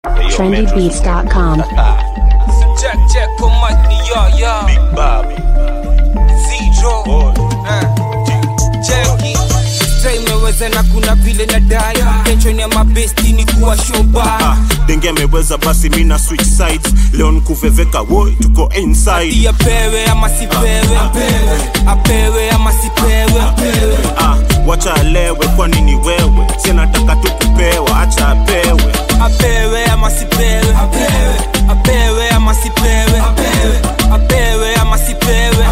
trendybeats.com. Check, check, come on, yo, yo. Big Bobby. Zero. Boy. Eh, cheki. Stray imeweza na kuna vile na dai tension ya mabesti ni kuwa shoba Ah, denge ameweza basi mina switch sides leo nkuveveka woi tuko inside Ati apewe ama sipewe apewe ama sipewe ah, wacha alewe kwani ni wewe sinataka tu kupewa acha apewe apewe ama sipewe apewe ama sipewe apewe ama sipewe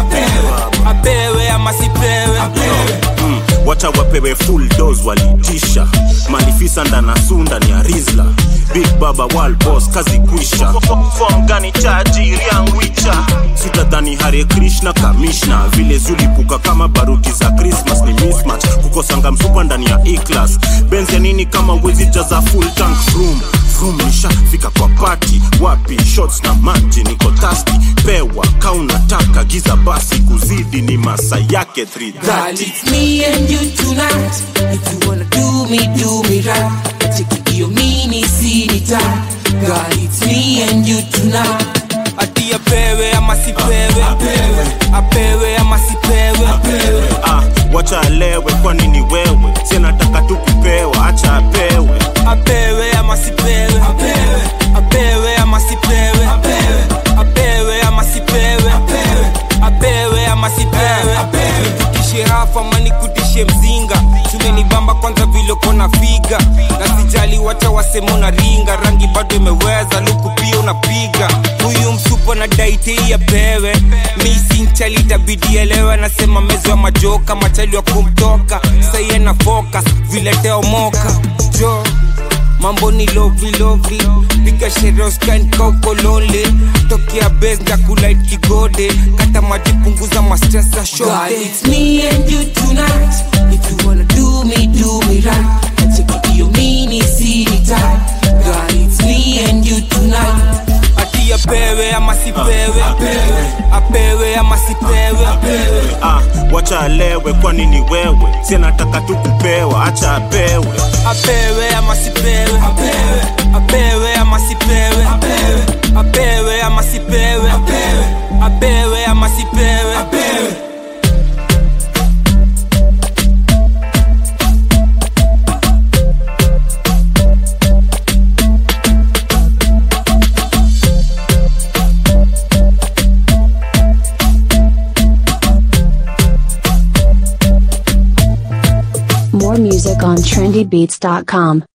apewe ama sipewe mm, wacha wapewe full dose walitisha malifisa ndana sunda ni arizla big baba wal boss kazi kwisha fom gani tajiri angwicha sitadhani hare krishna kamishna vile zulipuka kama baruti za christmas ni mismatch kukosanga msupa ndani ya eclass benz ya nini kama wezi jaza full tank room Vroom nishafika kwa pati wapi shots na maji niko tasti pewa kaunataka giza basi kuzidi ni masa yake 330 Girl, it's me and you tonight. If you wanna do me, do me right. Take it your mini city time. Girl, it's me and you tonight. Ati apewe ama sipewe apewe ama sipewe ah, wacha alewe kwani ni wewe sinataka tu kupewa acha apewe apewe ama sipewe apewe ama sipewe apewe ama sipewe apewe ama sipewe nikutishe rafa ama nikutishe mzinga tumenibamba kwanza vile kona figa na sijali wacha wasema una ringa rangi bado imeweza luku pia unapiga huyu msupo na daitei apewe misinchali itabidi elewe anasema mezo ya majoka machali wa kumtoka saiye na focus vile teomoka jo mambo ni lovely lovely piga sheroskankaukolole tokea bes ndakulait kigode kata maji punguza mastres za shote it's me and you tonight if you wanna do me do me right take it your mini city time girl it's me and you tonight ati apewe ama sipewe apewe ama sipewe ah, wacha alewe kwani ni wewe sinataka tu kupewa acha apewe apewe ama sipewe apewe ama sipewe apewe ama sipewe apewe ama sipewe More music on trendybeats.com.